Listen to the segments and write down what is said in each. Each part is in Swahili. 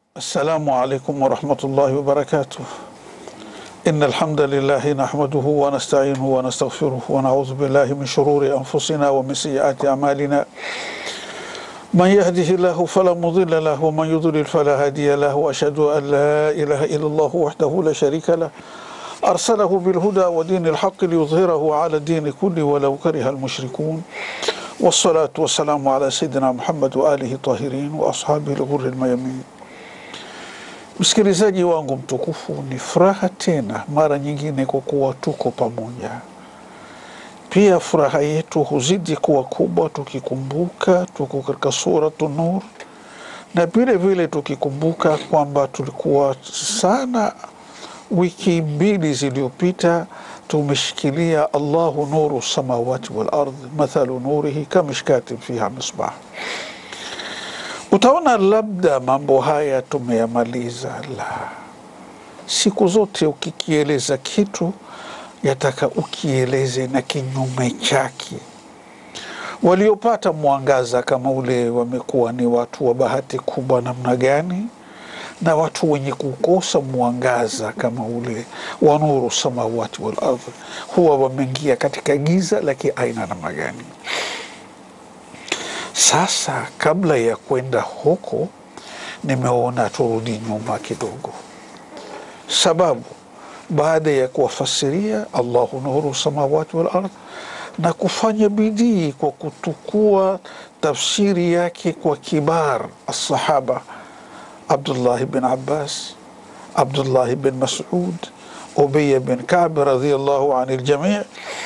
السلام عليكم ورحمة الله وبركاته إن الحمد لله نحمده ونستعينه ونستغفره ونعوذ بالله من شرور أنفسنا ومن سيئات أعمالنا من يهده الله فلا مضل له ومن يضلل فلا هادي له وأشهد أن لا إله إلا الله وحده لا شريك له أرسله بالهدى ودين الحق ليظهره على الدين كله ولو كره المشركون والصلاة والسلام على سيدنا محمد وآله الطاهرين وأصحابه الغر الميامين Msikilizaji wangu mtukufu, ni furaha tena mara nyingine kwa kuwa tuko pamoja. Pia furaha yetu huzidi kuwa kubwa tukikumbuka tuko katika Suratu Nur, na vile vile tukikumbuka kwamba tulikuwa sana wiki mbili zilizopita tumeshikilia Allahu nuru samawati wal ardh mathalu nurihi kamishkatin fiha misbah Utaona labda mambo haya tumeyamaliza. La, siku zote ukikieleza kitu yataka ukieleze na kinyume chake. Waliopata mwangaza kama ule wamekuwa ni watu wa bahati kubwa namna gani, na watu wenye kukosa mwangaza kama ule wa nuru samawati wal ardh huwa wameingia katika giza la kiaina namna gani? Sasa kabla ya kwenda huko, nimeona turudi nyuma kidogo, sababu baada ya kuwafasiria Allahu nuru samawati wal ardh na kufanya bidii kwa kutukua tafsiri yake kwa kibar asahaba Abdullahi bin Abbas, Abdullahi bin Masud, Ubeya bin Kabi radhiallahu ani ljamii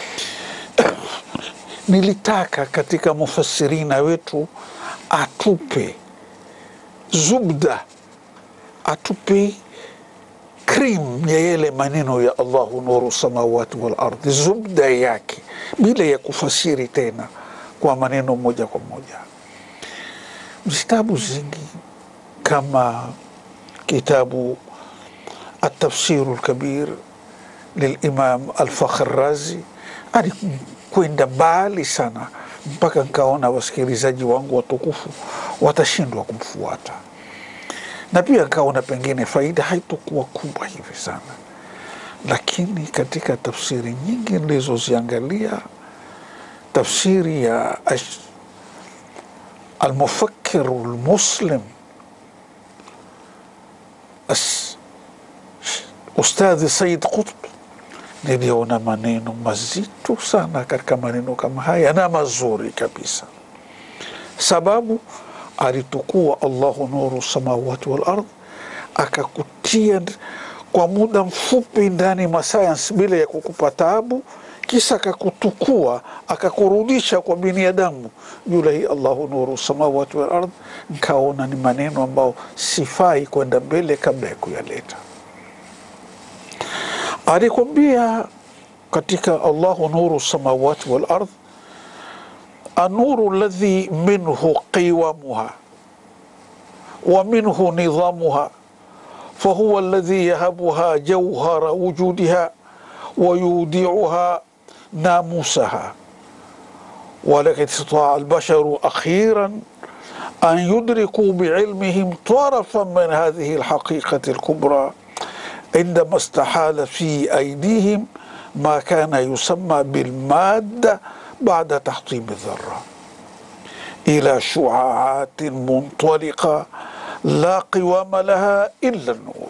nilitaka katika mufasirina wetu atupe zubda, atupe krim ya yale maneno ya Allahu nuru samawati wal ardhi, zubda yake bila ya kufasiri tena kwa maneno moja kwa moja. Vitabu zingi kama kitabu Atafsiru lkabir lilimam Alfakhr Razi alikwenda mbali sana mpaka nkaona wasikilizaji wangu watukufu watashindwa kumfuata, na pia nkaona pengine faida haitokuwa kubwa hivi sana, lakini katika tafsiri nyingi nilizoziangalia, tafsiri ya Almufakiru lmuslim Ustadhi Said Qutb niliona maneno mazito sana katika maneno kama haya na mazuri kabisa, sababu alitukua Allahu nuru samawati wal ardh, akakutia kwa muda mfupi ndani mwa sayansi bila ya kukupa taabu, kisha akakutukua akakurudisha kwa binadamu yule hii Allahu nuru samawati wal ardh. Nkaona ni maneno ambayo sifai kwenda mbele kabla ya kuyaleta alikwambia katika Allahu nuru samawati wal ardh, anuru ladhi minhu qiwamuha wa minhu nidhamuha fahuwa ladhi yahabuha jauhara wujudiha wa yudiuha namusaha walakad istataa albasharu akhiran an yudrikuu biilmihim tarafan min hadhihi alhaqiqati alkubra عندما استحال في أيديهم ما كان يسمى بالمادة بعد تحطيم الذرة إلى شعاعات منطلقة لا قوام لها إلا النور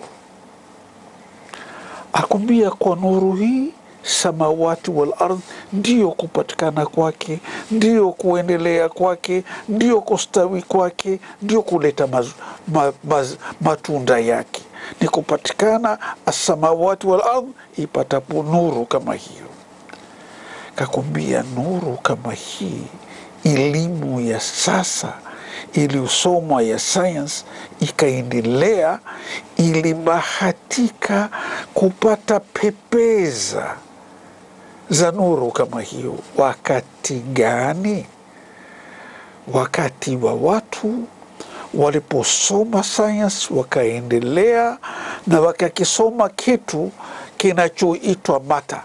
akwambia kwa nuru hii samawati wal ardh ndiyo kupatikana kwake, ndiyo kuendelea kwake, ndiyo kustawi kwake, ndiyo kuleta maz, ma, maz, matunda yake ni kupatikana asamawati wal ardh ipatapo nuru kama hiyo. Kakwambia nuru kama hii, elimu ya sasa iliyosomwa ya sayansi ikaendelea, ilibahatika kupata pepeza za nuru kama hiyo. Wakati gani? Wakati wa watu waliposoma sayansi wakaendelea na wakakisoma kitu kinachoitwa mata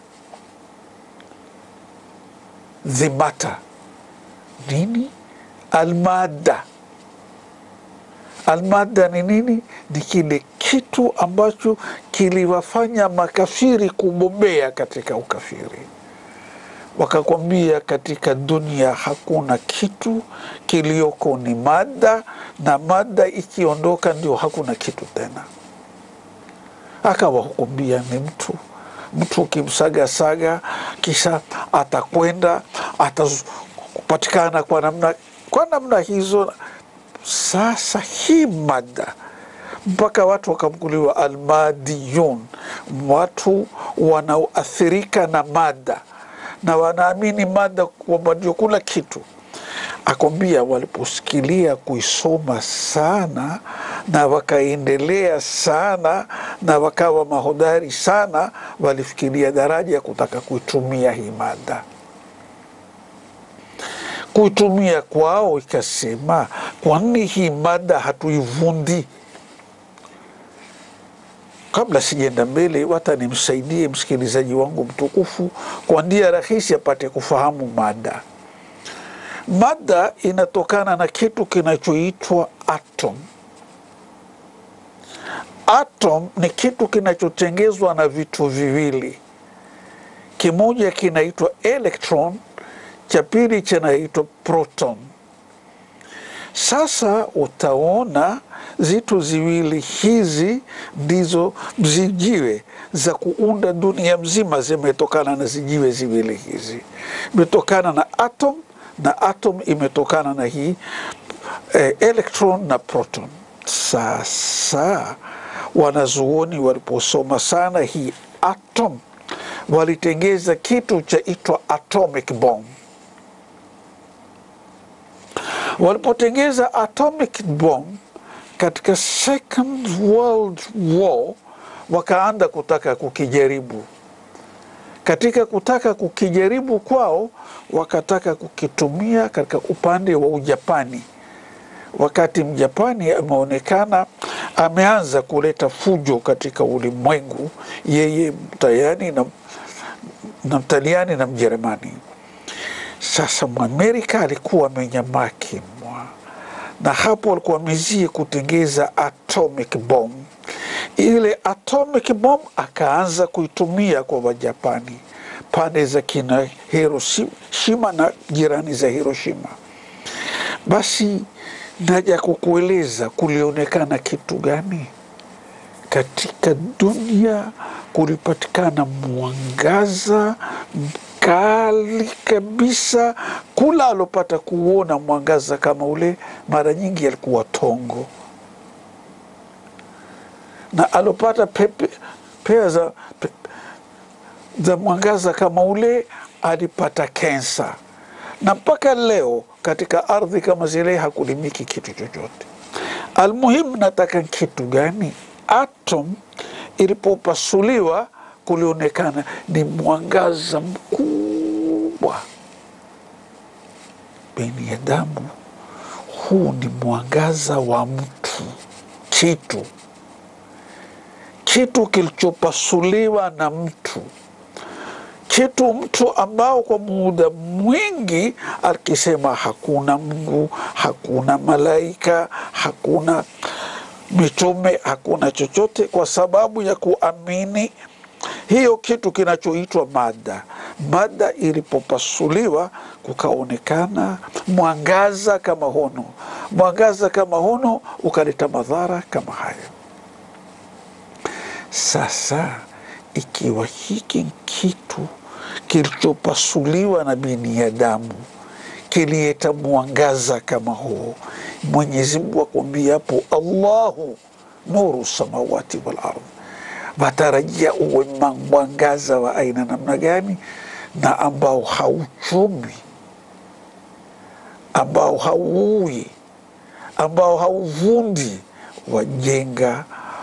dhimata nini almada Almada ni nini? Ni kile kitu ambacho kiliwafanya makafiri kubobea katika ukafiri. Wakakwambia katika dunia hakuna kitu, kilioko ni mada, na mada ikiondoka ndio hakuna kitu tena. Akawahukumbia ni mtu mtu ukimsagasaga, kisha atakwenda atapatikana kwa namna kwa namna hizo. Sasa hii mada mpaka watu wakamkuliwa almadiyun, watu wanaoathirika na mada na wanaamini mada kwamba ndio kula kitu. Akwambia waliposikilia kuisoma sana na wakaendelea sana na wakawa mahodari sana, walifikiria daraja ya kutaka kuitumia hii mada. Kuitumia kwao ikasema, kwa nini hii mada hatuivundi? Kabla sijaenda mbele, wata nimsaidie msikilizaji wangu mtukufu kwa njia rahisi apate kufahamu mada. Mada inatokana na kitu kinachoitwa atom. Atom ni kitu kinachotengezwa na vitu viwili, kimoja kinaitwa electron, cha pili kinaitwa proton. Sasa utaona zitu ziwili hizi ndizo zijiwe za kuunda dunia mzima, zimetokana na zijiwe ziwili hizi, imetokana na atom na atom imetokana na hii eh, electron na proton. Sasa wanazuoni waliposoma sana hii atom, walitengeza kitu chaitwa atomic bomb. Walipotengeza atomic bomb katika Second World War, wakaanza kutaka kukijaribu katika kutaka kukijaribu kwao, wakataka kukitumia katika upande wa Ujapani. Wakati Mjapani ameonekana ameanza kuleta fujo katika ulimwengu, yeye mtayani na, na mtaliani na Mjerumani. Sasa Mwamerika alikuwa amenyamaa kimwa, na hapo alikuwa amezie kutengeza atomic bomb ile atomic bomb akaanza kuitumia kwa Wajapani pande za kina Hiroshima na jirani za Hiroshima. Basi naja kukueleza kulionekana kitu gani katika dunia. Kulipatikana mwangaza mkali kabisa. Kula alopata kuona mwangaza kama ule mara nyingi alikuwa tongo na alopata pepe, pea za, pe, za mwangaza kama ule alipata kensa, na mpaka leo katika ardhi kama zile hakulimiki kitu chochote. Almuhimu, nataka kitu gani? Atom ilipopasuliwa kulionekana ni mwangaza mkubwa. Binadamu, huu ni mwangaza wa mtu, kitu kitu kilichopasuliwa na mtu, kitu mtu ambao kwa muda mwingi akisema hakuna Mungu, hakuna malaika, hakuna mitume, hakuna chochote, kwa sababu ya kuamini hiyo kitu kinachoitwa mada. Mada ilipopasuliwa kukaonekana mwangaza kama hono, mwangaza kama hono ukaleta madhara kama hayo. Sasa ikiwa hiki kitu kilichopasuliwa na binadamu kilileta mwangaza kama huo, Mwenyezi Mungu akwambia hapo, Allahu nuru samawati wal ardh, watarajia uwe mwangaza wa aina namna gani, na ambao hauchumi, ambao hauui, ambao hauvundi, wajenga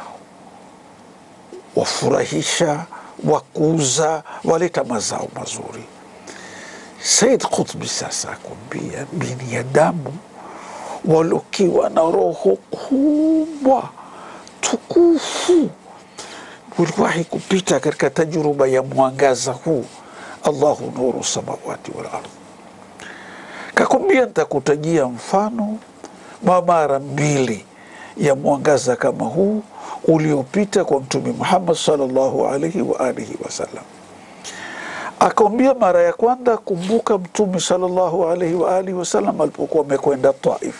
wafurahisha, wakuza, waleta mazao mazuri. Said Qutbi sasa akwambia binadamu walokiwa na roho kubwa tukufu uliwahi kupita katika tajruba ya mwangaza huu, Allahu nuru samawati wal ardh. Kakwambia ntakutajia mfano wa mara mbili ya mwangaza kama huu uliopita kwa Mtume Muhammad sallallahu alaihi wa alihi wasallam. Akaambia mara ya kwanza, kumbuka Mtume sallallahu alaihi wa alihi wasallam alipokuwa amekwenda Taif,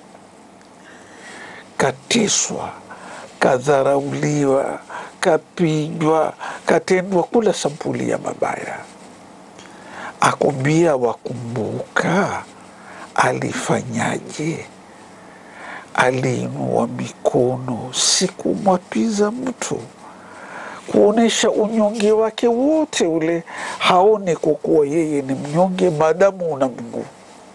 katiswa, kadharauliwa, kapigwa, katendwa kula sampuli ya mabaya. Akwambia, wakumbuka alifanyaje? Aliinua mikono, si kumwapiza mtu, kuonyesha unyonge wake wote ule, haone kwa kuwa yeye ni mnyonge maadamu una mguu,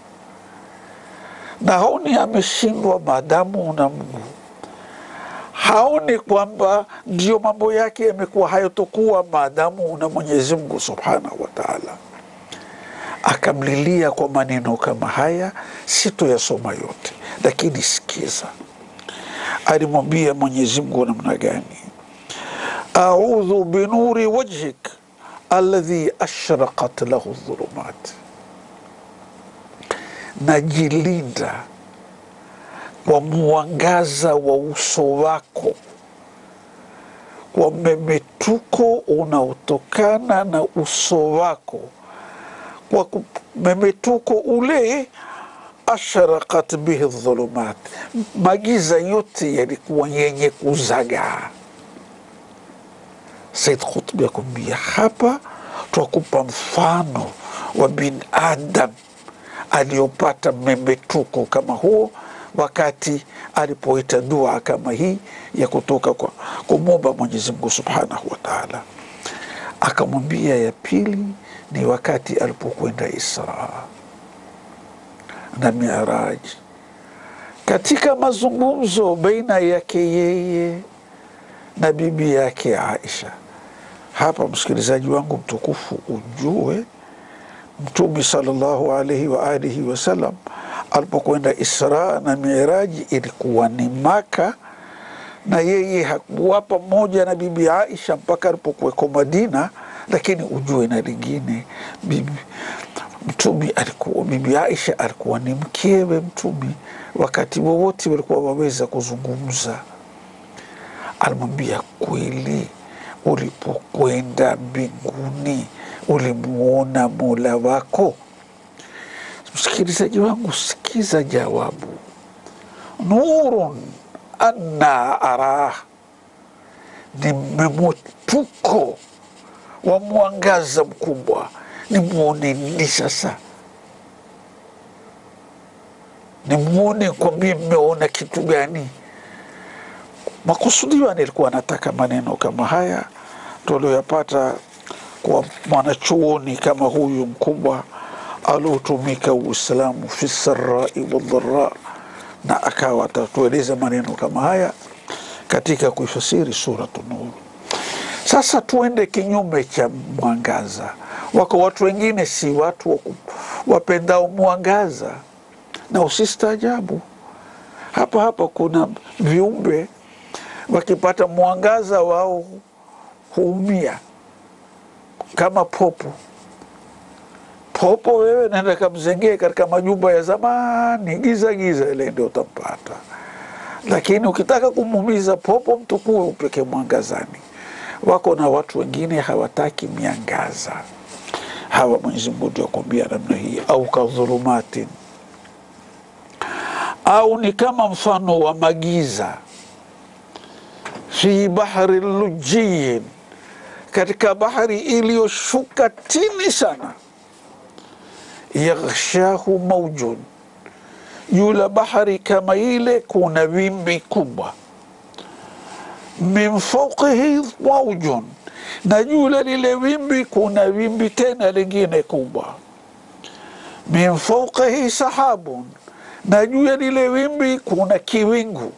na haoni ameshindwa maadamu una mguu, haoni kwamba ndiyo mambo yake yamekuwa hayotokuwa maadamu una Mwenyezi Mungu subhanahu wa taala. Akamlilia kwa maneno kama haya, sitoyasoma yote, lakini sikiza alimwambia Mwenyezi Mungu namna gani? audhu binuri wajhik alladhi ashraqat lahu dhulumat, najilinda kwa mwangaza wa uso wako, kwa memetuko unaotokana na uso wako, kwa memetuko ule ashraqat bihi dhulumat, magiza yote yalikuwa yenye kuzagaa. Said Qutbi akwambia hapa twakupa mfano wa binadam aliyopata memetuko kama huo wakati alipoita dua kama hii ya kutoka kwa kumwomba Mwenyezi Mungu subhanahu wa taala. Akamwambia ya pili ni wakati alipokwenda Isra na Miraj, katika mazungumzo baina yake yeye na bibi yake Aisha. Hapa msikilizaji wangu mtukufu, ujue Mtume sallallahu alaihi wa alihi wasallam alipokwenda Isra na Miraji ilikuwa ni Maka, na yeye hakuwa pamoja na bibi Aisha mpaka alipokuweko Madina. Lakini ujue na lingine, bibi Mtume alikuwa, bibi Aisha alikuwa ni mkewe Mtume, wakati wowote walikuwa waweza kuzungumza. Alimwambia, kweli ulipokwenda mbinguni ulimuona mola wako? Msikilizaji wangu, sikiza jawabu. Nurun anna arah, ni mmemotuko wa mwangaza mkubwa, nimwone nini sasa? Nimwone kwambie, mmeona kitu gani? Makusudio nilikuwa nataka maneno kama haya tulioyapata kwa mwanachuoni kama huyu mkubwa aliotumika Uislamu fi sarai waldhara, na akawa atatueleza maneno kama haya katika kuifasiri Suratu Nur. Sasa tuende kinyume cha mwangaza. Wako watu wengine si watu wapendao mwangaza, na usistaajabu, hapa hapa kuna viumbe wakipata mwangaza wao huumia kama popo. Popo wewe naenda kamzengee katika majumba ya zamani, giza giza ile ndio utampata, lakini ukitaka kumuumiza popo mtukue upeke mwangazani. Wako na watu wengine hawataki miangaza, hawa Mwenyezi Mungu ndio akwambia namna hii, au kadhulumatin, au ni kama mfano wa magiza fi bahri lujiyin, katika bahari iliyoshuka chini sana. Yaghshahu maujun, yula bahari kama ile kuna wimbi kubwa. Min fauqihi maujun, na jula lile wimbi kuna wimbi tena lingine kubwa. Min fauqihi sahabun, na juu ya lile wimbi kuna kiwingu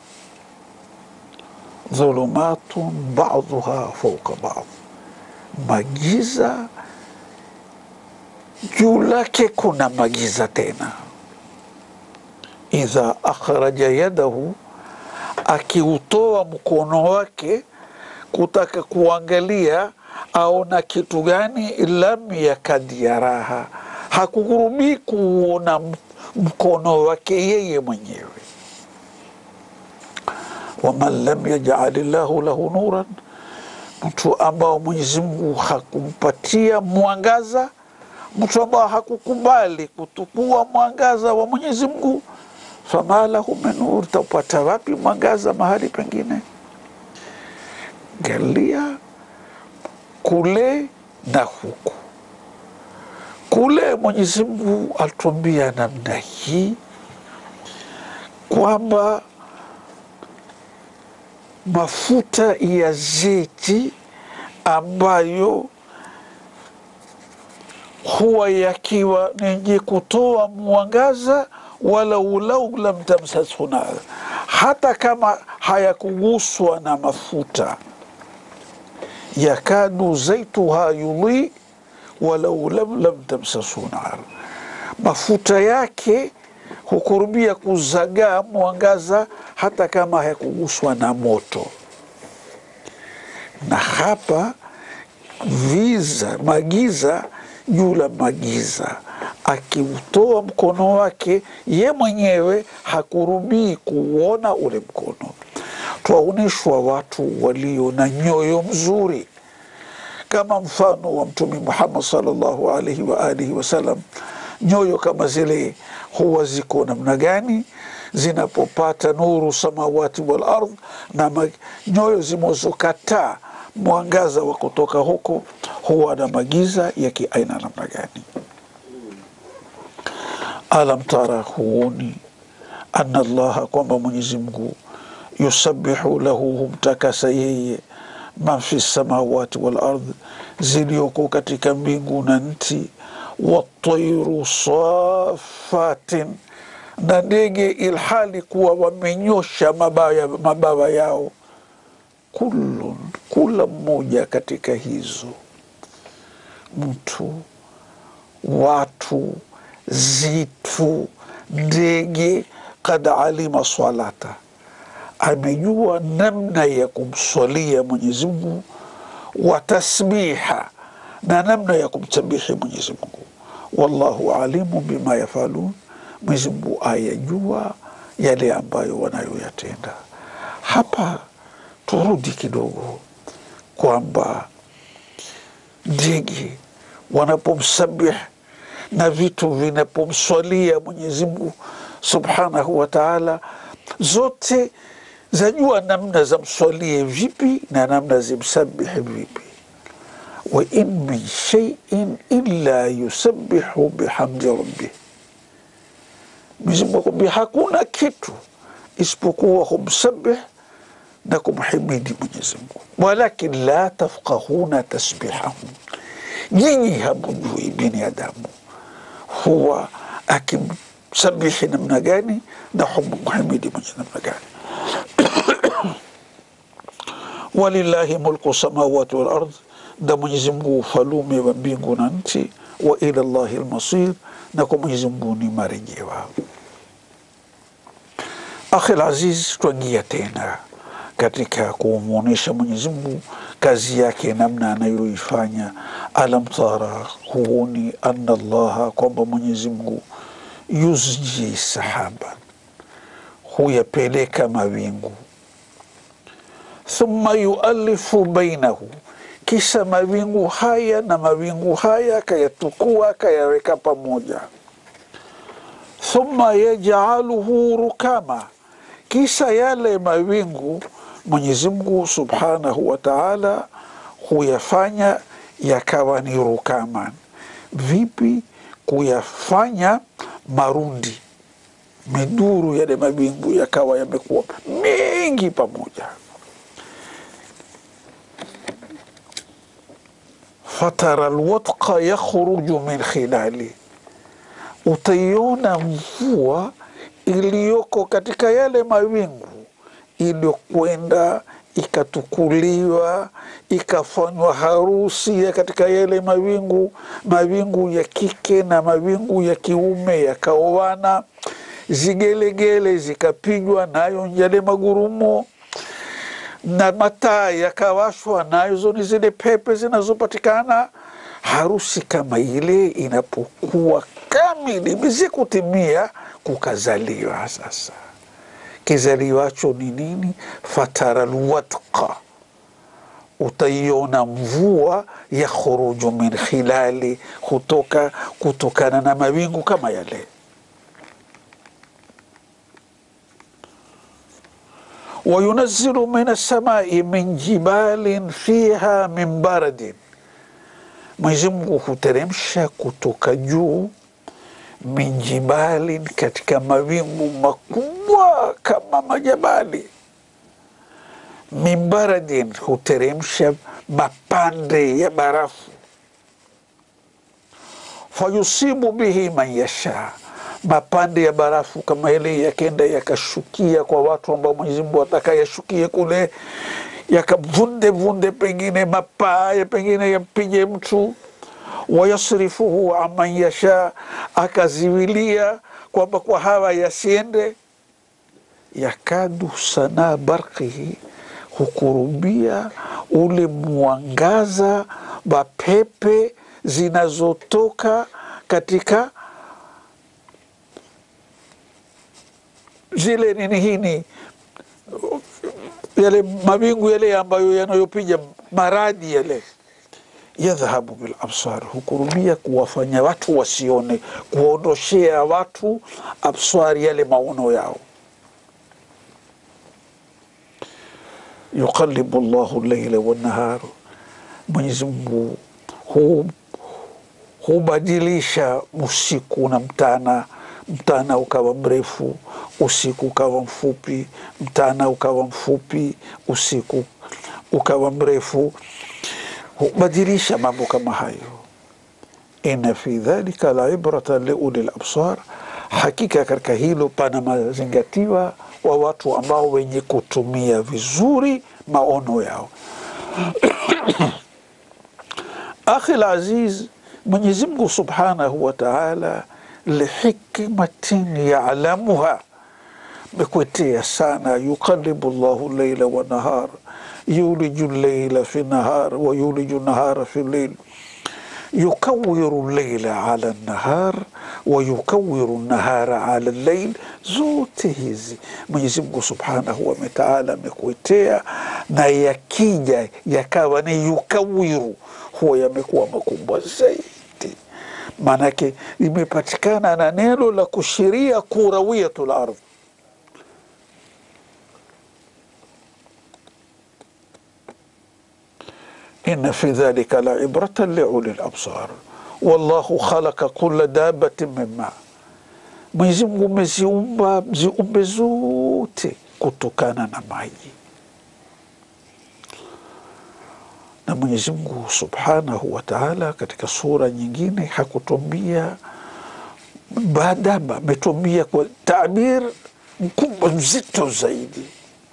dhulumatun baduha fauka bad, magiza juu lake kuna magiza tena. Idha akhraja yadahu, akiutoa mkono wake kutaka kuangalia aona kitu gani, lam yakad yaraha, hakukurubii kuona mkono wake yeye mwenyewe waman lam yajali llahu lahu nuran, mtu ambao Mwenyezi Mungu hakumpatia mwangaza, mtu ambao hakukubali kutukua mwangaza wa Mwenyezi Mungu, fama lahu min nur, taupata wapi mwangaza mahali pengine? Galia kule na huku. Kule Mwenyezi Mungu alituambia namna hii kwamba mafuta ya zeti ambayo huwa yakiwa nenye kutoa mwangaza, walau lau lam tamsashu nar, hata kama hayakuguswa na mafuta, yakadu zaituha yudhi walau lam lam tamsashu nar, mafuta yake hukurubia kuzagaa mwangaza hata kama hayakuguswa na moto. Na hapa viza magiza juu la magiza, akiutoa mkono wake ye mwenyewe hakurubii kuona ule mkono. Twaonyeshwa watu walio na nyoyo mzuri kama mfano wa Mtume Muhammad sallallahu alaihi wa alihi wasallam. Nyoyo kama zile huwa ziko namna gani? Zinapopata nuru samawati wal ardh, na nyoyo zimozokataa mwangaza wa kutoka huko huwa na magiza ya kiaina namna gani? Alam tara, huoni anna Allaha, kwamba Mwenyezi Mungu yusabihu lahu, humtakasa yeye man fi samawati wal ardh, zilioko katika mbingu na nchi watairu safatin, na ndege ilhali kuwa wamenyosha mabawa, mabawa yao. Kullun, kula mmoja katika hizo, mtu, watu, zitu, ndege, kad alima swalata, amejua namna ya kumswalia Mwenyezi Mungu, wa tasbiha na namna ya kumsabihi Mwenyezi Mungu. Wallahu alimu bima yafalun, Mwenyezi Mungu ayajua yale ambayo wanayoyatenda. Hapa turudi kidogo kwamba ndege wanapomsabih na vitu vinapomswalia Mwenyezi Mungu subhanahu wa taala, zote zajua namna zamswalie vipi na namna zimsabihi vipi wa in min shaiin illa yusabihu bihamdi rabbih, Mwenyezi Mungu akwambia hakuna kitu isipokuwa humsabih na kumhimidi Mwenyezi Mungu, walakin la tafqahuna tasbihahum, nyinyi hamujui binadamu huwa akimsabihi namna gani na humhimidi Mwenyezi namna gani. walillahi mulku samawati wal ardh na Mwenyezi Mungu ufalume wa mbingu na nchi, wa ila llahi lmasir, na kwa Mwenyezi Mungu ni marejewa. Akhil aziz, twangia tena katika kumwonyesha Mwenyezi Mungu kazi yake namna anayoifanya. Alam tara, huoni anna llaha, kwamba Mwenyezi Mungu yuzji sahaban, huyapeleka mawingu, thumma yualifu bainahu kisha mawingu haya na mawingu haya akayatukua akayaweka pamoja. Thumma yajaluhu rukama, kisha yale mawingu Mwenyezi Mungu subhanahu wa taala huyafanya yakawa ni rukaman. Vipi? Kuyafanya marundi, miduru, yale mawingu yakawa yamekuwa mengi pamoja fatara lwadqa yakhruju min khilali, utaiona mvua iliyoko katika yale mawingu iliyokwenda ikatukuliwa ikafanywa harusi ya katika yale mawingu, mawingu ya kike na mawingu ya kiume yakaoana, zigelegele zikapigwa nayo yale magurumo na mataa yakawashwa, nazo ni zile pepe zinazopatikana. Harusi kama ile inapokuwa kamili imezikutimia, kukazaliwa sasa kizaliwacho ni nini? fatara lwadqa, utaiona mvua ya khuruju min khilali, hutoka kutokana na mawingu kama yale. wayunazilu min assamai min jibalin fiha min baradin, Mwenyezi Mungu huteremsha kutoka juu min jibalin, katika mawingu makubwa kama majabali. Min baradin, huteremsha mapande ya barafu. Fayusibu bihi man yasha, mapande ya barafu kama ile yakenda yakashukia kwa watu ambao Mwenyezi Mungu ataka yashukie kule, yakavunde vunde, pengine mapaa pengine yampige mtu wayasrifuhu aman yasha, akaziwilia kwamba kwa hawa yasiende. Yakadu sana barqihi, hukurubia ule mwangaza wa pepe zinazotoka katika zile nini hini yale mawingu yale ambayo yanayopiga maradi yale yadhhabu bil absar, hukurubia kuwafanya watu wasione, kuwaondoshea watu absari, yale maono yao. Yuqallibu llahu llaila wannahar, Mwenyezi Mungu hubadilisha usiku na mtana, mtana ukawa mrefu, usiku ukawa mfupi, mtana ukawa mfupi, usiku ukawa mrefu hubadilisha mambo kama hayo. Inna fi dhalika la ibrata liuli labsar, hakika katika hilo pana mazingatiwa wa watu ambao wenye kutumia vizuri maono yao. Akhi laziz, Mwenyezi Mungu subhanahu wa taala lihikmatin yalamuha, mekwetea sana, yuqalibu llahu leila wa nahar yuliju llaila fi nahar wa yuliju nahara fi llail yukawiru llaila ala nahar wa yukawiru nahara ala llail. Zote hizi Mwenyezi Mungu subhanahu wa taala amekuetea, na yakija yakawa ni yukawiru, huwa yamekuwa makubwa zaidi. Maanake imepatikana na neno la kushiria kurawiyatul ardh inna fi dhalika la ibratan liuli labsar wallahu khalaqa kula dabatin min ma, Mwenyezi Mungu umeziumba ziumbe zote kutokana na maji. Na Mwenyezi Mungu subhanahu wa taala katika sura nyingine hakutumbia badaba, ametumbia kwa tabir mkubwa mzito zaidi.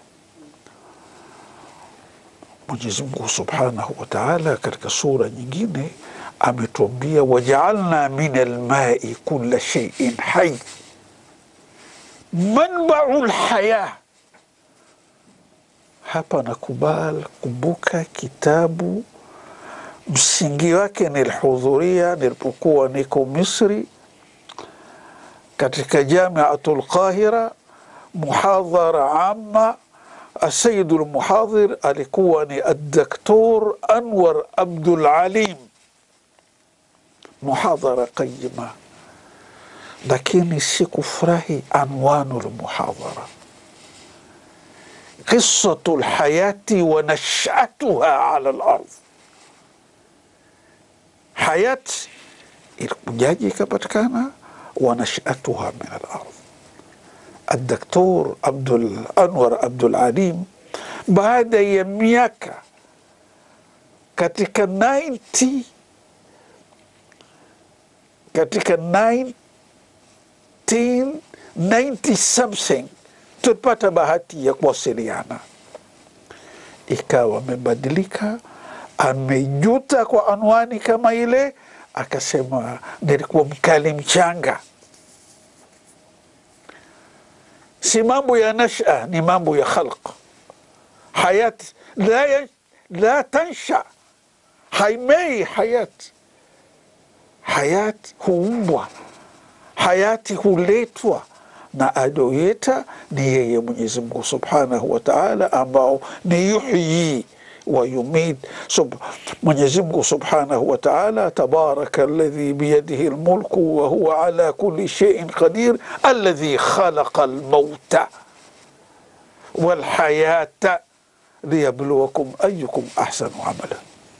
Mwenyezi Mungu subhanahu wa taala katika sura nyingine ametuambia wajaalna min almai kula sheiin hai manbau lhaya. Hapa nakubal, kumbuka kitabu msingi wake nilihudhuria nilipokuwa niko Misri katika Jamiatu lqahira muhadhara ama Asayidu lmuhadhir alikuwa ni Addaktor Anwar Abdul Alim, muhadhara qayima, lakini sikufurahi anwanu lmuhadhara, qisatu lhayati wa nashatuha ala lardh. Hayati ilikujaji ikapatikana, wa nashatuha min alardh Adaktor Abdul Anwar Abdul Alim baada ya miaka katika 90 katika 1990 something tulipata bahati ya kuwasiliana, ikawa amebadilika, amejuta kwa anwani kama ile, akasema nilikuwa mkali mchanga si mambo ya nasha, ni mambo ya khalq. Hayat la, la tansha, haimei hayat. Hayat huumbwa, hayati huletwa, na alioyeta ni yeye Mwenyezi Mungu subhanahu wa taala, ambao ni yuhyi wa yumit. Sub, Mwenyezi Mungu subhanahu wa taala, tabaraka alladhi biyadihi lmulku wa huwa ala kulli shay'in qadir alladhi khalaqa almauta walhayata liyabluwakum ayukum ahsanu amala.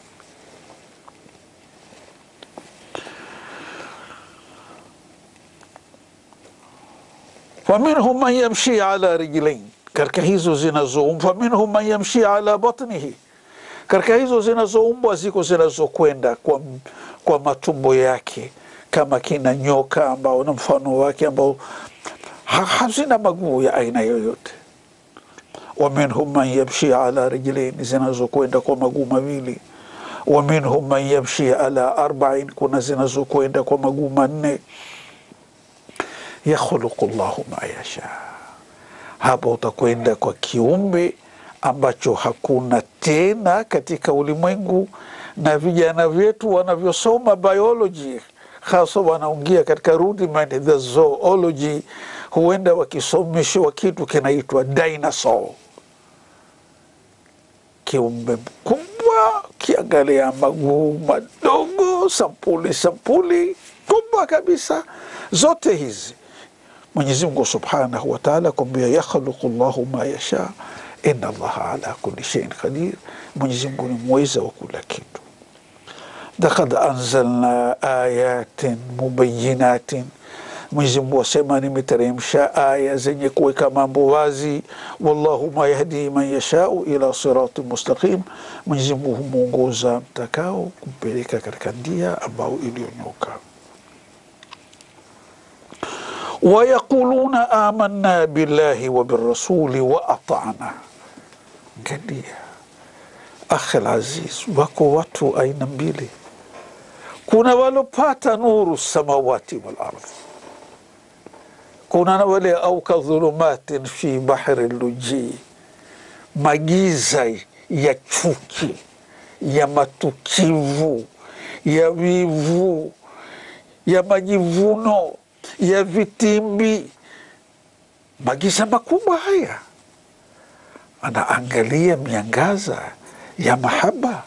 faminhum man yamshi ala rijlain, katika hizo zinazoumbwa. Faminhum man yamshi ala batnihi, katika hizo zinazoumbwa ziko zinazokwenda kwa, kwa matumbo yake kama kina nyoka ambao na mfano wake ambao ha, hazina maguu ya aina yoyote. wa minhum man yamshi ala rijlain, zinazokwenda kwa maguu mawili. wa minhum man yamshi ala arbain, kuna zinazokwenda kwa maguu manne yakhluqu llahu ma yasha. Hapa utakwenda kwa kiumbe ambacho hakuna tena katika ulimwengu, na vijana vyetu wanavyosoma biology, hasa wanaingia katika rudiment the zoology, huenda wakisomeshwa kitu kinaitwa dinosaur, kiumbe mkubwa, kiangalia maguu madogo, sampuli sampuli kubwa kabisa, zote hizi Mwenyezi Mungu subhanahu wa taala kwambia yakhluqu llahu ma yasha inna allaha ala kulli shay'in qadir, Mwenyezi Mungu ni mweza wa kula kitu. Lakad anzalna ayatin mubayinatin, Mwenyezi Mungu asema nimeteremsha aya zenye kuweka mambo wazi. Wallahu ma yahdi man yashau ila sirati mustaqim, Mwenyezi Mungu humwongoza mtakao kumpeleka katika njia ambayo iliyonyoka wayaquluna amanna billahi wa birasuli wa atana. Angalia akhi alaziz, wako watu aina mbili. Kuna walopata nuru samawati wal ardhi, kuna na wale au kadhulumatin fi bahri lujii, magiza ya chuki ya matukivu ya wivu ya majivuno ya vitimbi, magiza makubwa haya. Anaangalia miangaza ya mahaba,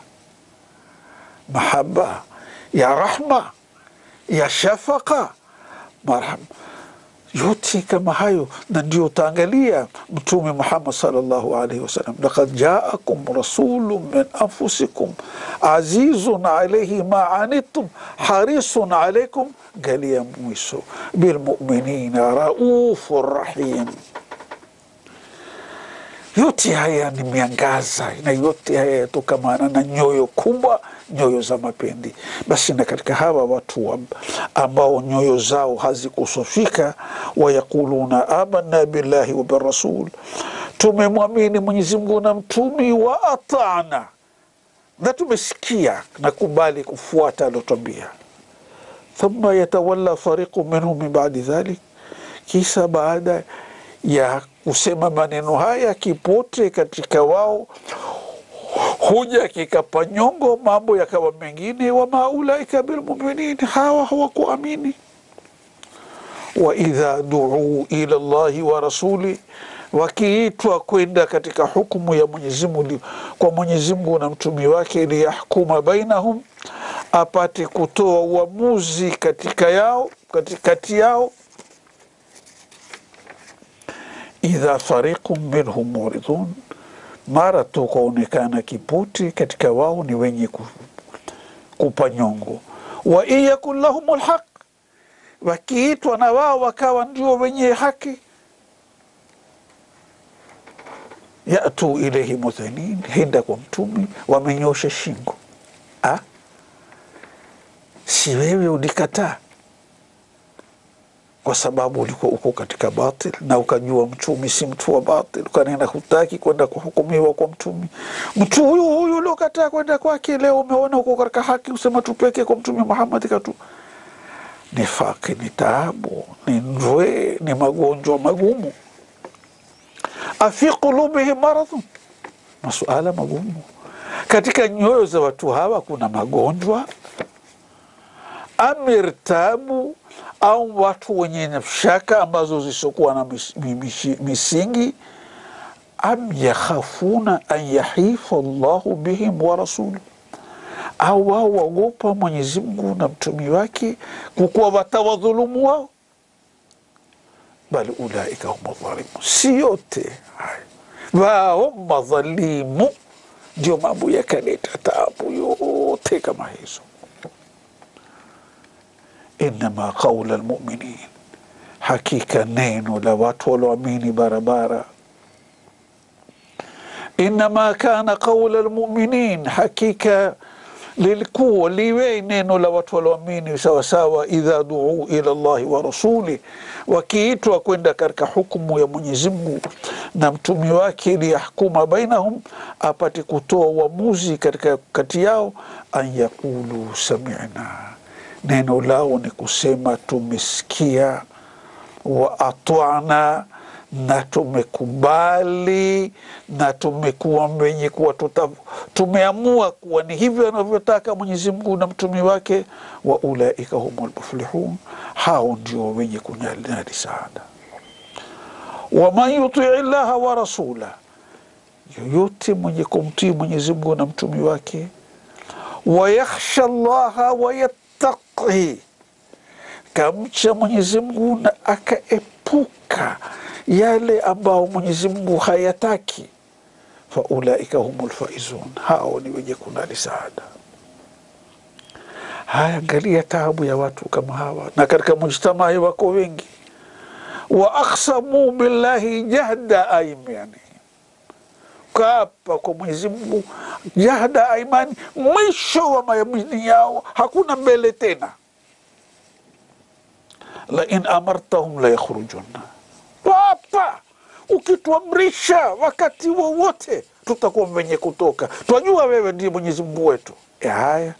mahaba ya rahma, ya shafaka, marham, yote kama hayo. Na ndio utaangalia Mtume Muhammad sallallahu alaihi wasallam, lakad jaakum rasulun min anfusikum azizun alaihi ma anittum harisun alaikum galia mwisho bilmuminina raufu rahim. Yote haya ni miangaza na yote haya yatokamana na nyoyo kubwa, nyoyo za mapendi. Basi na katika hawa watu ambao nyoyo zao hazikusofika, wayaquluna amanna billahi wa birasul, tumemwamini Mwenyezi Mungu na mtumi, wa atana, na tumesikia na kubali kufuata aliotwambia thumma yatawalla fariqu minhum min badi dhalik, kisa baada ya kusema maneno haya kipote katika wao huja kikapa nyongo, mambo yakawa mengine. Wama ulaika bilmuminin, hawa hawakuamini. Wa idha duu ila llahi wa rasuli, wakiitwa kwenda katika hukumu ya Mwenyezi Mungu kwa Mwenyezi Mungu na mtumi wake, liyahkuma bainahum apate kutoa uamuzi katika yao katikati yao. Idha fariqun minhum muridun, mara tu kwaonekana kiputi katika wao ni wenye kupa nyongo. Wa in yakun lahum lhaq, wakiitwa na wao wakawa ndio wenye haki, yatu ilaihi mudhinin, henda kwa mtumi wamenyosha shingo ha? Si wewe ulikataa kwa sababu ulikuwa uko katika batil na ukajua mtumi si mtu wa batil, ukanena hutaki kwenda kuhukumiwa kwa mtumi. Mtu huyu huyu uliokataa kwenda kwake, leo umeona uko katika haki, usema tupeke kwa mtumi Muhammad katu. Nifaki ni taabu, ni ndwe, ni magonjwa magumu. Afi qulubihim maradhun, masuala magumu katika nyoyo za watu hawa. Kuna magonjwa amirtabu au watu wenye shaka ambazo zisiokuwa na mis, mis, misingi am yakhafuna an yahifa llahu bihim wa rasuluhu au wao waogopa Mwenyezi Mungu na mtumi wake kukuwa watawadhulumu wao, bali ulaika hum dhalimun. Si yote haya wao madhalimu, ndio mambo yakaleta taabu yote kama hizo. Innama qaula lmuminin, hakika neno la watu walioamini barabara Innama kana qaula lmuminin, hakika lilikuwa liwe neno la watu walioamini sawasawa, idha duu ila llahi wa rasuli, wakiitwa kwenda katika hukumu ya Mwenyezi Mungu na mtumi wake, liyahkuma bainahum, apate kutoa uamuzi katika kati yao, an yaqulu samina, neno lao ni kusema tumesikia, wa atwana na tumekubali na tumekuwa wenye kuwa tuta, tumeamua kuwa ni hivyo anavyotaka Mwenyezi Mungu na mtumi wake. wa ulaika humul muflihun, hao ndio wenye kunali saada. waman yutii llaha wa rasula, yoyote mwenye kumtii Mwenyezi Mungu na mtumi wake. wayakhsha llaha wayattaqi, kamcha Mwenyezi Mungu na akaepuka yale ambao Mwenyezi Mungu hayataki, fa ulaika humul faizun, hao ni wenye kunali saada. Haya, angalia taabu ya watu kama hawa, na katika mujtamai wako wengi. wa aksamu billahi jahda aimani, kaapa kwa Mwenyezi Mungu jahda aimani, mwisho wa mayamini yao, hakuna mbele tena. la in amartahum la yakhrujunna Papa, ukituamrisha wakati wowote tutakuwa wenye kutoka, twajua wewe ndiye Mwenyezi Mungu wetu. E, haya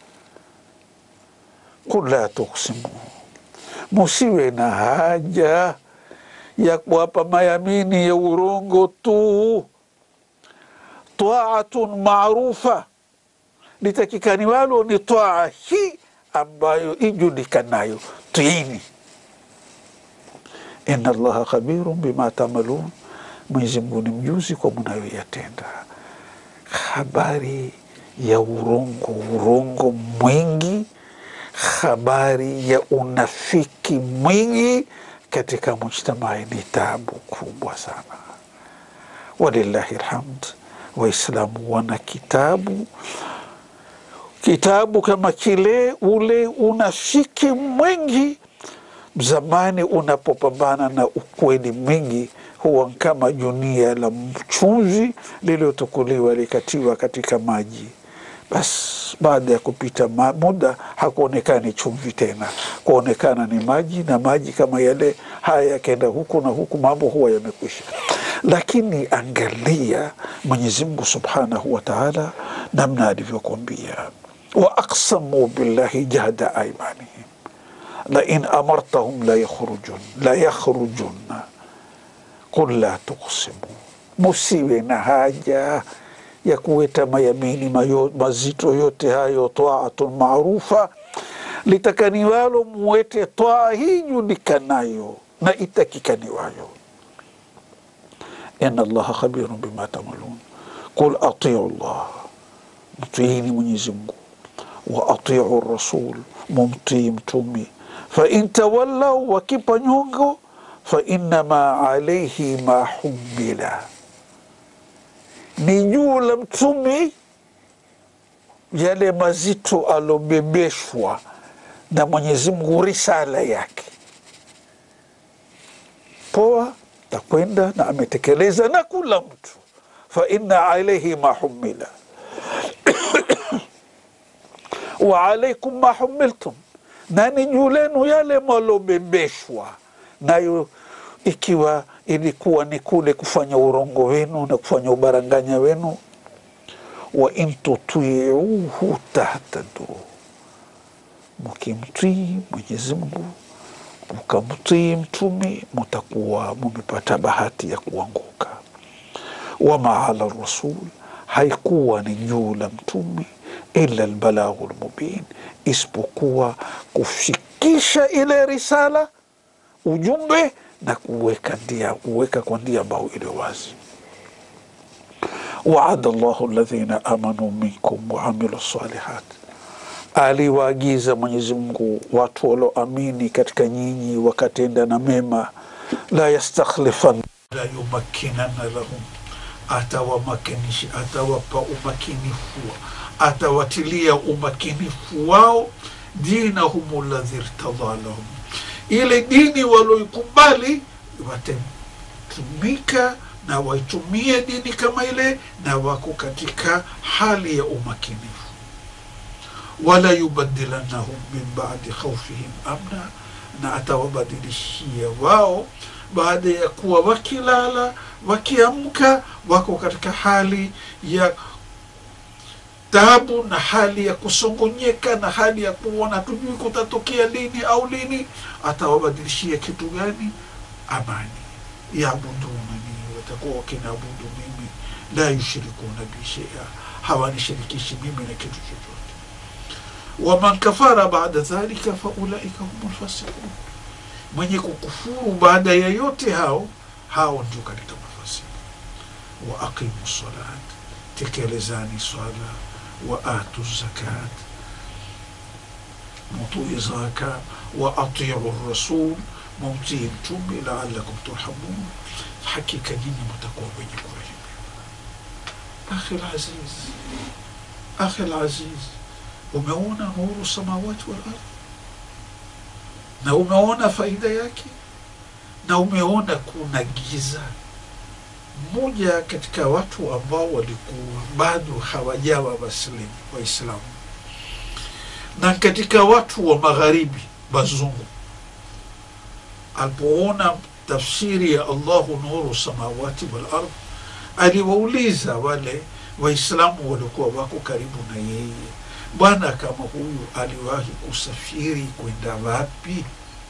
kul la tuksimu, musiwe na haja ya kuwapa mayamini ya urongo tu. Taatun maarufa, litakikani walo ni taa hii ambayo ijulikanayo, tiini Inna Allaha khabirun bima tamalun, Mwenyezi Mungu ni mjuzi kwa mnayoyatenda. Habari ya urongo, urongo mwingi, habari ya unafiki mwingi katika mujtamai ni tabu kubwa sana. Walillahi lhamd, Waislamu wana kitabu kitabu kama kile, ule unafiki mwingi zamani unapopambana na ukweli mwingi huwa kama junia la mchumvi lililotukuliwa likatiwa katika maji. Basi baada ya kupita muda hakuonekani chumvi tena, kuonekana ni maji, na maji kama yale haya yakenda huku na huku, mambo huwa yamekwisha. Lakini angalia Mwenyezi Mungu subhanahu wa taala namna alivyokwambia, wa aksamu billahi jahda aimanihim la in amartahum la yakhrujun la yakhrujunna qul la tuksimu, musiwe na haja ya kuweta mayamini mayo, mazito yote hayo. Taatun maarufa, litakaniwalo muwete taa hii julikanayo na itakikaniwayo. Inna Allaha khabirun bima tamalun, qul atiu llah, mtiini Mwenyezi Mungu, wa atiu rasul, mumtii mtumi fa in tawallau, wakipa nyongo, fa innama alaihi ma humila, ni juu la mtumi yale mazito alobebeshwa na Mwenyezi Mungu, risala yake. Poa, takwenda na ametekeleza na kula mtu, fa inna alaihi ma humila wa alaikum ma humiltum na ni juu lenu yale mwalobebeshwa nayo, ikiwa ilikuwa ni kule kufanya urongo wenu na kufanya ubaranganya wenu. wa in tutiuhu tahtadu, mukimtii Mwenyezi Mungu mukamtii mtumi mutakuwa mumepata bahati ya kuanguka. wama ala rasul, haikuwa ni juu la mtumi illa lbalaghu lmubin, isipokuwa kufikisha ile risala ujumbe na kuweka ndia kuweka kwa ndia ambayo iliyo wazi. waada llahu ladhina amanu minkum waamilu salihat, aliwaagiza Mwenyezi Mungu watu walioamini katika nyinyi wakatenda na mema, la yastakhlifan la yumakkinanna lahum, atawamakinisha atawapa umakinifu, atawatilia umakinifu wao dinahum ladhi irtadha lahum, ile dini walioikubali watatumika na waitumie dini kama ile, na wako katika hali ya umakinifu. Wala yubadilannahum min badi khaufihim amna, na atawabadilishia wao baada ya kuwa wakilala wakiamka, wako katika hali ya taabu na hali ya kusongonyeka na hali ya kuona tujui kutatokea lini au lini. Atawabadilishia kitu gani? Amani. yabudunani, watakuwa wakinaabudu mimi, la yushrikuna bi shay'a, hawanishirikishi mimi na kitu chochote. Waman kafara baada dhalika faulaika humul fasiqun, mwenye kukufuru baada ya yote hao hao ndio katika mafasiki. Wa aqimu salat, tekelezani swala wa atu zakat, mutui zaka, wa atiu rasul, mumtii mtume, laalakum turhamun, hakika nyinyi mtakuwa wenye kurehemiwa. Akhi laziz, akhi laziz, umeona nuru samawati wal ardh, na umeona faida yake, na umeona kuna giza mmoja katika watu ambao walikuwa bado hawajawa waslimu Waislamu, na katika watu wa magharibi wazungu, alipoona tafsiri ya Allahu nuru samawati wal ardh, aliwauliza wale Waislamu walikuwa wako karibu na yeye, bwana kama huyu aliwahi kusafiri kwenda wapi?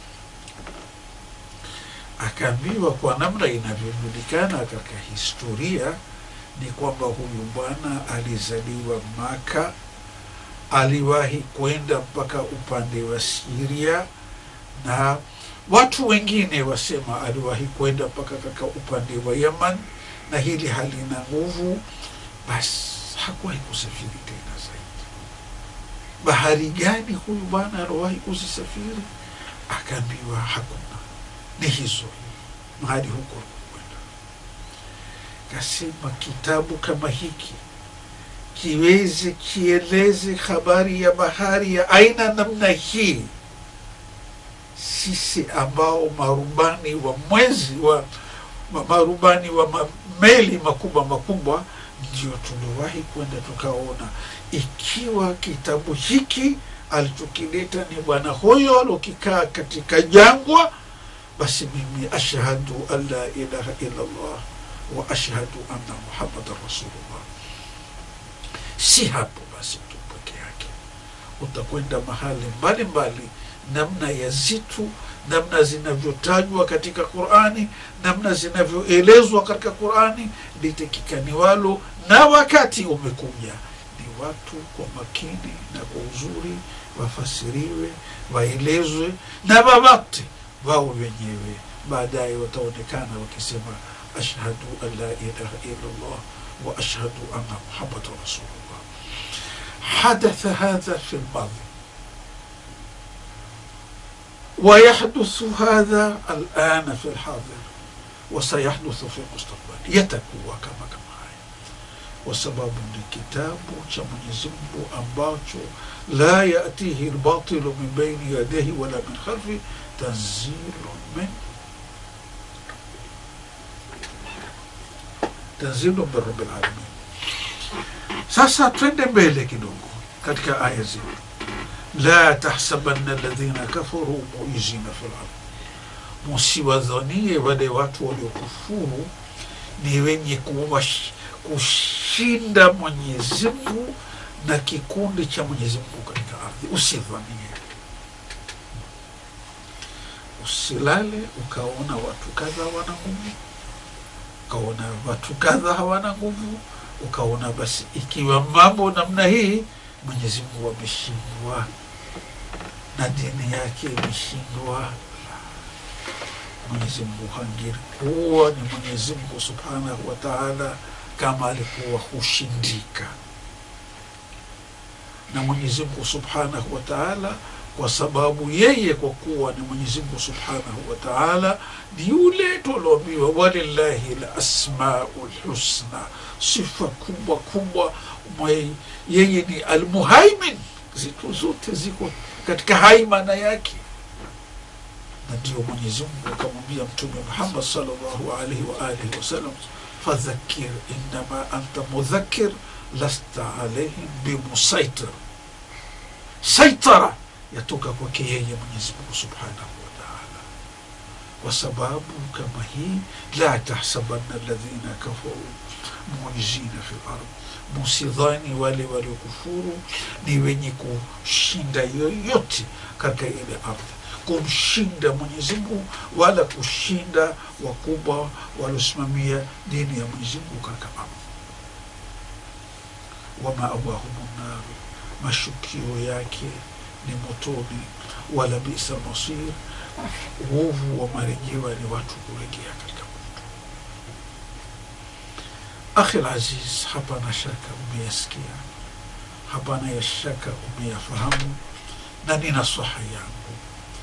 Akaambiwa kwa namna inavyojulikana katika historia ni kwamba huyu bwana alizaliwa Maka, aliwahi kwenda mpaka upande wa Siria, na watu wengine wasema aliwahi kwenda mpaka katika upande wa Yaman, na hili halina nguvu, basi hakuwahi kusafiri tena zaidi. Bahari gani huyu bwana aliwahi kuzisafiri? Akaambiwa hakuna ni hizo mahali huko kwenda. Kasema kitabu kama hiki kiweze kieleze habari ya bahari ya aina namna hii, sisi ambao marubani wa mwezi wa ma- marubani wa ma- meli makubwa makubwa ndio tuliwahi kwenda tukaona, ikiwa kitabu hiki alichokileta ni bwana huyo alokikaa katika jangwa basi mimi ashhadu an la ilaha illa Allah wa ashhadu anna muhammadan rasulullah. Si hapo basi tu peke yake, utakwenda mahali mbalimbali, namna ya zitu, namna zinavyotajwa katika Qurani, namna zinavyoelezwa katika Qurani, litakikaniwalo na wakati umekuja ni watu kwa makini na kwa uzuri wafasiriwe, waelezwe na wawate wao wenyewe baadaye wataonekana wakisema ashhadu an la ilaha illallah wa ashhadu anna muhammadan rasulullah. Hadatha hadha fi lmadhi ويحدث هذا الآن في الحاضر وسيحدث في المستقبل yatakuwa kama kama haya kwa sababu ni kitabu cha Mwenyezi Mungu ambacho la yatihi lbatilu min baini yadayhi wala min khalfi tanzilu min tanzilu min rabbil alamin. Sasa twende mbele kidogo katika aya zetu, la tahsabanna alladhina kafaru muizina fil ardh, musiwadhanie wale watu waliokufuru ni wenye kuwash, kushinda Mwenyezi Mungu na kikundi cha Mwenyezi Mungu katika ardhi. Usidhanie, usilale ukaona watu kadha wana nguvu, ukaona watu kadha hawana nguvu, ukaona basi ikiwa mambo namna hii Mwenyezi Mungu ameshindwa na dini yake imeshindwa. Mwenyezi Mungu hangekuwa ni Mwenyezi Mungu subhanahu wa taala kama alikuwa hushindika na Mwenyezi Mungu subhanahu wa taala, kwa sababu yeye kwa kuwa ni Mwenyezi Mungu subhanahu wa taala ni yule tuloambiwa, walillahi lasmau lhusna, sifa kubwa kubwa. mwe- Yeye ni almuhaimin, zitu zote ziko katika haimana yake, na ndio Mwenyezi Mungu akamwambia Mtume Muhammad sallallahu alaihi wa alihi wasallam, fadhakir innama anta mudhakir lasta alaihim bimusaitir. Saitara yatoka kwake yeye Mwenyezi Mungu subhanahu wa taala, kwa sababu kama hii, la tahsabanna alladhina kafaru muizina fi lardh, musidhani wale waliokufuru ni wenye kushinda yoyote katika ile ardhi, kumshinda Mwenyezi Mungu wala kushinda wakubwa waliosimamia dini ya Mwenyezi Mungu katika ardhi wama awahumu naru, mashukio yake ni motoni. Wala bisa masir, uovu wa marejewa ni watu kurejea katika moto. Akhil aziz, hapana shaka umeyasikia, hapana ya shaka umeyafahamu, na ni nasaha yangu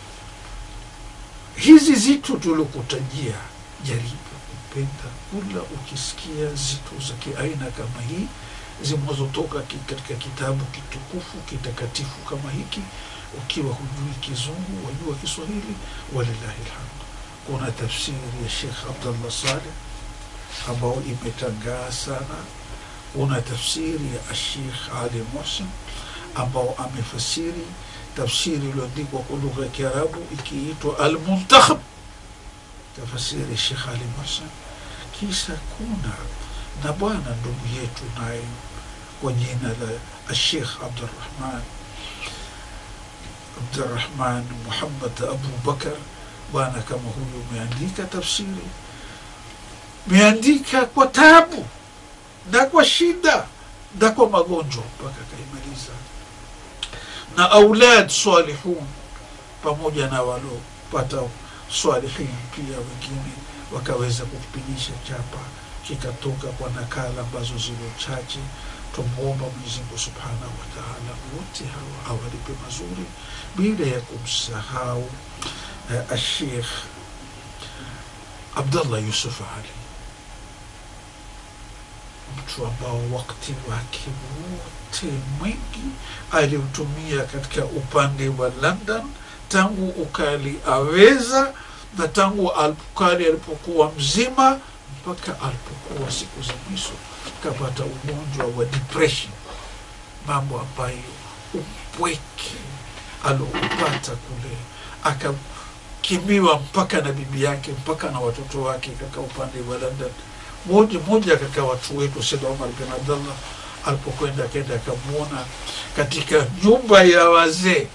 hizi zitu tulikutajia, jaribu kupenda kula ukisikia zitu za kiaina kama hii zinazotoka ki- katika kitabu kitukufu kitakatifu kama hiki. Ukiwa hujui Kizungu wajua Kiswahili, walillahi lhamd. Kuna tafsiri ya Shekh Abdallah Saleh ambayo imetangaa sana. Kuna tafsiri ya Ashekh Ali Mohsin ambao amefasiri tafsiri iliyoandikwa kwa lugha ya Kiarabu ikiitwa Almuntakhab, tafasiri ya Shekh Ali Mohsin. Kisha kuna na bwana ndugu yetu naye kwa jina la Ashekh Abdurrahman Abdurrahman Muhammad Abu Bakar, bwana kama huyu umeandika tafsiri, meandika kwa tabu na kwa shida na kwa magonjwa mpaka akaimaliza, na aulad salihun pamoja na waliopata salihin pia wengine wakaweza kukipigisha chapa kikatoka kwa nakala ambazo zilio chache. Tumwomba Mwenyezi Mungu subhanahu wa taala wote hawa awalipe mazuri, bila ya kumsahau uh, Ashekh Abdallah Yusuf Ali, mtu ambao wakati wake wote mwingi aliutumia katika upande wa London tangu ukali aweza na tangu ukali alipokuwa mzima mpaka alipokuwa siku za mwisho kapata ugonjwa wa depression, mambo ambayo upweke aloupata kule, akakimbiwa mpaka na bibi yake mpaka na watoto wake kaka upande wa London. Moja moja kaka watu wetu Said Omar bin Abdallah alipokwenda akenda akamwona katika nyumba ya wazee,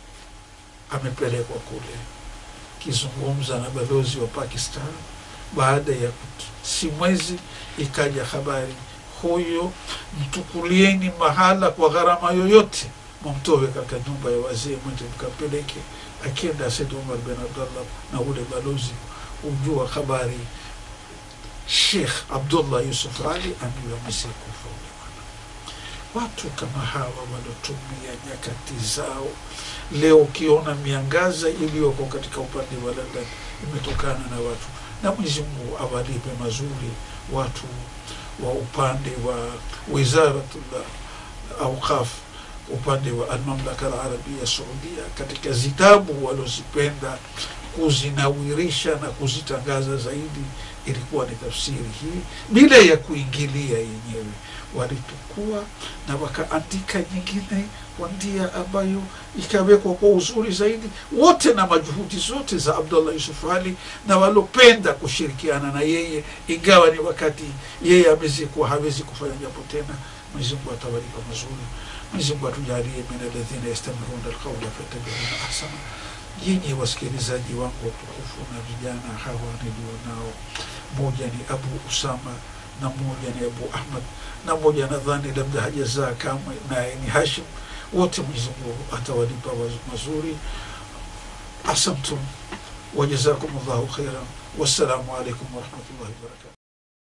amepelekwa kule kizungumza na balozi wa Pakistan. Baada ya si mwezi ikaja habari, huyo mtukulieni mahala kwa gharama yoyote, mumtoe katika nyumba ya wazee, mwende mkapeleke. Akenda Said Umar bin Abdallah na ule balozi, ujua habari Sheikh Abdullah Yusuf Ali ambiwa amesekufa ule bwana. Watu kama hawa waliotumia nyakati zao, leo ukiona miangaza iliyoko katika upande wa London imetokana na watu na Mwenyezi Mungu awalipe mazuri watu wa upande wa Wizaratul Awqaf, upande wa Almamlaka Alarabia Saudia, katika zitabu walozipenda kuzinawirisha na kuzitangaza zaidi, ilikuwa ni tafsiri hii bila ya kuingilia yenyewe. Walitukua na wakaandika nyingine kwa njia ambayo ikawekwa kwa uzuri zaidi, wote na majuhudi zote za Abdullah Yusuf Ali na walopenda kushirikiana na yeye, ingawa ni wakati yeye amezikuwa hawezi kufanya jambo tena. Mwenyezi Mungu atawalipa mazuri. Mwenyezi Mungu atujalie min alladhina yastamiruna alqawla fayattabi'una ahsana. Yenye wasikilizaji wangu watukufu na vijana hawa nilio nao, moja ni Abu Usama na mmoja ni Abu Ahmad na mmoja nadhani labda hajazaa kamwe, naye ni Hashim. Wote Mwenyezi Mungu atawalipa mazuri. Asamtum wajazakum llahu khairan. Wassalamu alaikum warahmatullahi wabarakatuh.